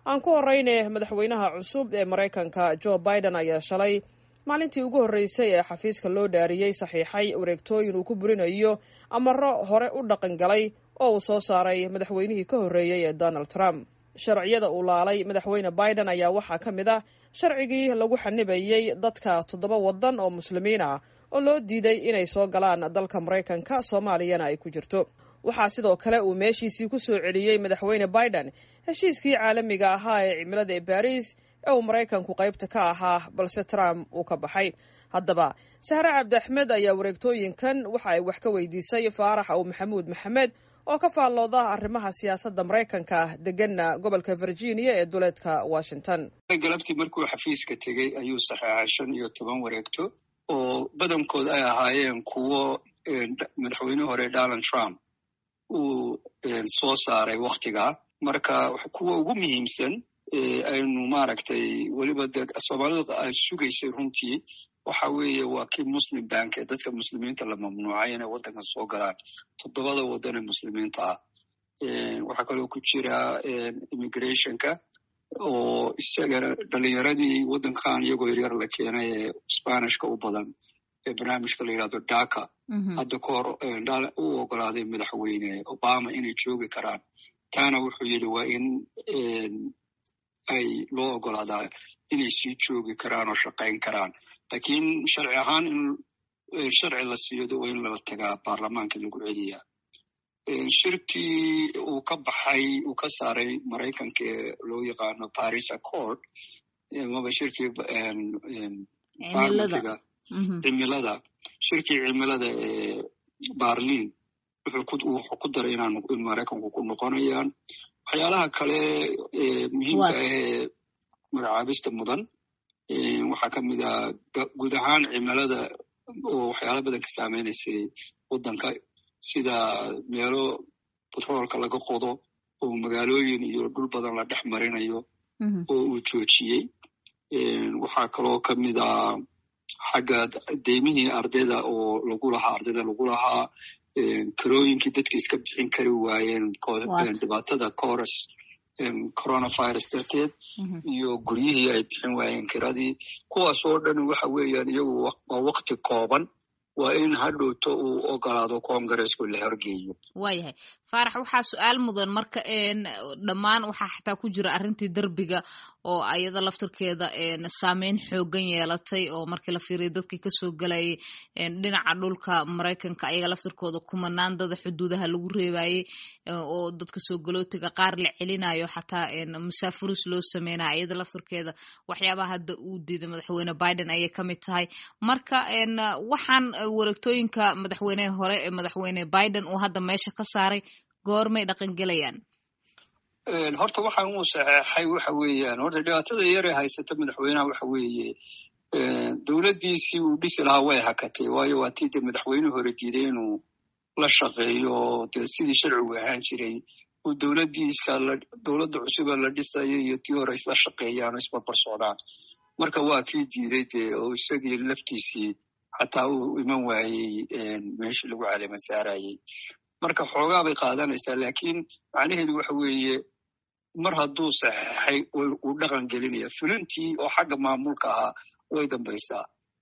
aan ku horeyne madaxweynaha cusub ee maraykanka jo biden ayaa shalay maalintii ugu horreysay ee xafiiska loo dhaariyey saxiixay wareegtooyin uu ku burinayo amaro hore u dhaqan galay oo uu soo saaray madaxweynihii ka horreeyey ee donald trump sharciyada uu laalay madaxweyne biden ayaa waxaa ka mid ah sharcigii lagu xanibayey dadka toddoba waddan oo muslimiin ah oo loo diiday inay soo galaan dalka maraykanka soomaaliyana ay ku jirto waxaa sidoo kale uu meeshiisii ku soo celiyey madaxweyne biden heshiiskii caalamiga ahaa ee cimilada ee baris ee uu maraykanku qaybta ka ahaa balse trump uu ka baxay haddaba sahre cabdi axmed ayaa wareegtooyinkan waxa ay wax ka weydiisay faarax ow maxamuud maxamed oo ka faallooda arrimaha siyaasadda maraykanka deganna gobolka virginia ee duleedka washington galabtii markuu xafiiska tegey ayuu saxeexay shan iyo toban wareegto oo badankood ay ahaayeen kuwo madaxweyne hore donald trump uu soo saaray waktigaa marka kuwa ugu muhiimsan aynu maaragtay weliba de soomaalidu ay sugaysay runtii waxa weeye waa kii muslim bank ee dadka muslimiinta la mamnuucay inay waddankan soo galaan toddobada waddan ee muslimiinta ah waxaa kaloo ku jira immigrationka oo isagana dhalinyaradii waddankan iyagoo yaryar la keenay ee spanishka u badan ee barnaamijka la yidhahdo daka hadda ka hor u ogolaaday madaxweyne obama inay joogi karaan taana wuxuu yidhi waa in ay loo ogolaadaa inay sii joogi karaan oo shaqayn karaan lakiin sharci ahaan in sharci la siiyo waa in lala tagaa baarlamaanka lagu celiyaa shirkii uu ka baxay uu ka saaray maraykanka ee loo yaqaano paris accord maba shirkii farmatiga cimilada shirkii cimilada ee barlin wuxuu ku daray inaan maraykanku ku noqonayaan waxyaalaha kale muhiimka ah ee magacaabista mudan waxaa ka mid ah guud ahaan cimilada oo waxyaala badan ka saameynaysay waddanka sida meelo batroolka laga qodo oo magaalooyin iyo dhul badan la dhex marinayo oo uu joojiyey waxaa kaloo ka mid ah xagga deymihii ardayda oo lagu lahaa ardayda lagu lahaa karooyinkii dadka iska bixin kari waayeen dhibaatada coros coronavirus darteed iyo guryihii ay bixin waayeen kiradii kuwaas oo dhan waxa weeyaan iyagu waa wakti kooban waa in hadhowto uu ogolaado congaresku la horgeeyo waayahay faarax waxaa su-aal mudan marka dhammaan waxaa xataa ku jira arrintii derbiga oo ayada laftirkeeda saameyn xoogan yeelatay oo markii la fiiriya dadkii kasoo galayay dhinaca dhulka maraykanka ayaga laftirkooda kumanaan dada xuduudaha lagu reebayey oo dadka soo galootiga qaar la celinayo xataa masaafuris loo sameynaya ayada laftirkeeda waxyaabaha hadda uu diiday madaxweyne biden ayay ka mid tahay marka waxaan wareegtooyinka madaxweyneha hore ee madaxweyne biden uu hadda meesha ka saaray goormay dhaqangelayaan horta waxaan uu saxeexay waxa weeyaan horta dhibaatada yare haysata madaxweynaha waxa weeye dowladdiisii uu dhisi lahaa way hakatay waayo waa tii dee madaxweyne hore diiday inuu la shaqeeyo dee sidii sharcigu ahaan jiray uu dowladdiisa dowladda cusuba la dhisayo iyo tii hore isla shaqeeyaan oo isbarbar socdaan marka waa kii diiday dee oo isagii laftiisii xataa uu iman waayey meeshii lagu caleema saarayey marka xoogaa bay qaadanaysaa lakiin macnaheedu waxa weeye mar hadduu saxeexay uu dhaqan gelinaya fulintii oo xagga maamulka ahaa way dambaysaa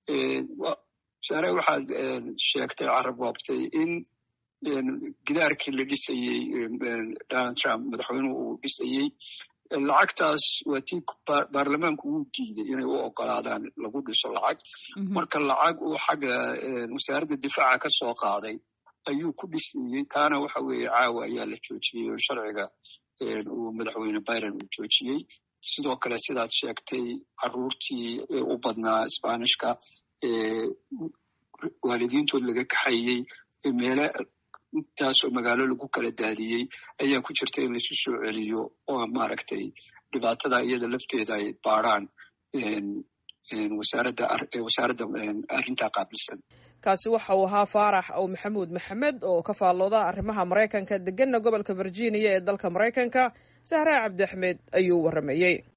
saare waxaad sheegtay carab waabtay in gidaarkii la dhisayey donald trump madaxweynuhu uu dhisayey lacagtaas waa tii baarlamaanku uu diiday inay u ogolaadaan lagu dhiso lacag marka lacag uu xagga wasaaradda difaaca ka soo qaaday ayuu ku dhisayey taana waxa weeye caawa ayaa la joojiyey oo sharciga uu madaxweyne biden uu joojiyey sidoo kale sidaad sheegtay caruurtii u badnaa sbanishka waalidiintood laga kaxayey meele intaasoo magaalo lagu kala daadiyey ayaa ku jirta in laisu soo celiyo oo maaragtay dhibaatada iyada lafteeda ay baaraan wasaaradda wasaaradda arrintaa qaabilsan kaasi waxa uu ahaa faarax ow maxamuud maxamed oo ka faallooda arrimaha maraykanka deganna gobolka virginia ee dalka maraykanka sahraa cabdi axmed ayuu warramayey